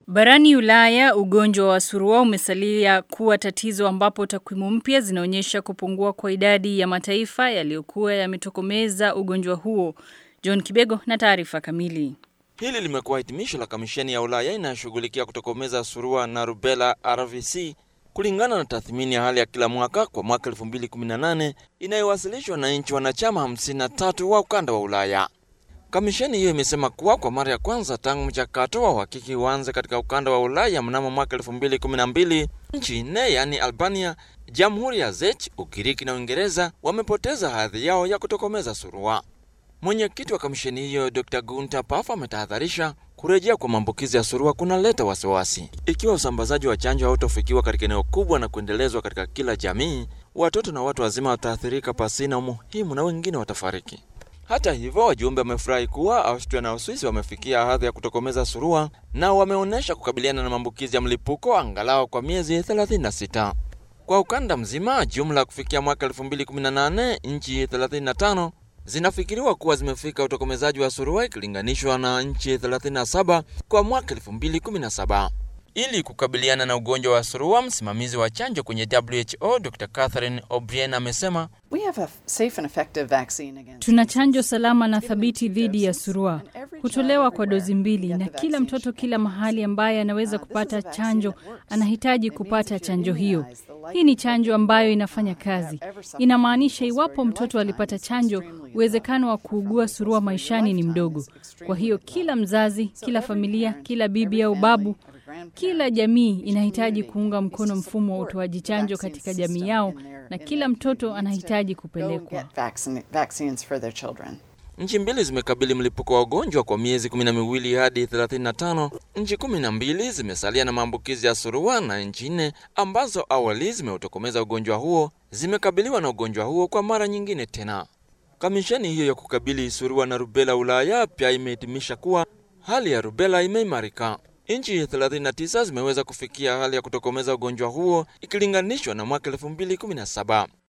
Barani Ulaya, ugonjwa wa surua umesalia kuwa tatizo ambapo takwimu mpya zinaonyesha kupungua kwa idadi ya mataifa yaliyokuwa yametokomeza ugonjwa huo. John Kibego na taarifa kamili. Hili limekuwa hitimisho la kamisheni ya Ulaya inayoshughulikia kutokomeza surua na rubela RVC kulingana na tathmini ya hali ya kila mwaka kwa mwaka 2018 inayowasilishwa na nchi wanachama 53 wa ukanda wa Ulaya. Kamisheni hiyo imesema kuwa kwa mara ya kwanza tangu mchakato wa uhakiki uanze katika ukanda wa Ulaya mnamo mwaka 2012 nchi nne yaani Albania, Jamhuri ya Czech, Ugiriki na Uingereza wamepoteza hadhi yao ya kutokomeza surua. Mwenyekiti wa kamisheni hiyo Dr. Gunter Paf ametahadharisha kurejea kwa maambukizi ya surua kunaleta wasiwasi. Ikiwa usambazaji wa chanjo hautofikiwa katika eneo kubwa na kuendelezwa katika kila jamii, watoto na watu wazima wataathirika pasina umuhimu na wengine watafariki. Hata hivyo, wajumbe wamefurahi kuwa Austria na Uswisi wamefikia hadhi ya kutokomeza surua na wameonyesha kukabiliana na maambukizi ya mlipuko angalau kwa miezi 36. Kwa ukanda mzima, jumla kufikia mwaka 2018 nchi 35 zinafikiriwa kuwa zimefika utokomezaji wa surua ikilinganishwa na nchi 37 kwa mwaka 2017. Ili kukabiliana na ugonjwa wa surua, msimamizi wa chanjo kwenye WHO Dr. Catherine O'Brien amesema Tuna chanjo salama na thabiti dhidi ya surua, hutolewa kwa dozi mbili, na kila mtoto kila mahali ambaye anaweza kupata chanjo anahitaji kupata chanjo hiyo. Hii ni chanjo ambayo inafanya kazi. Inamaanisha iwapo mtoto alipata chanjo, uwezekano wa kuugua surua maishani ni mdogo. Kwa hiyo kila mzazi, kila familia, kila bibi au babu kila jamii inahitaji kuunga mkono mfumo wa utoaji chanjo katika jamii yao na kila mtoto anahitaji kupelekwa. Nchi mbili zimekabili mlipuko wa ugonjwa kwa miezi kumi na miwili hadi 35. Nchi kumi na mbili zimesalia na maambukizi ya surua na nchi nne ambazo awali zimeutokomeza ugonjwa huo zimekabiliwa na ugonjwa huo kwa mara nyingine tena. Kamisheni hiyo ya kukabili surua na rubela Ulaya pia imehitimisha kuwa hali ya rubela imeimarika. Nchi 39 zimeweza kufikia hali ya kutokomeza ugonjwa huo ikilinganishwa na mwaka 2017.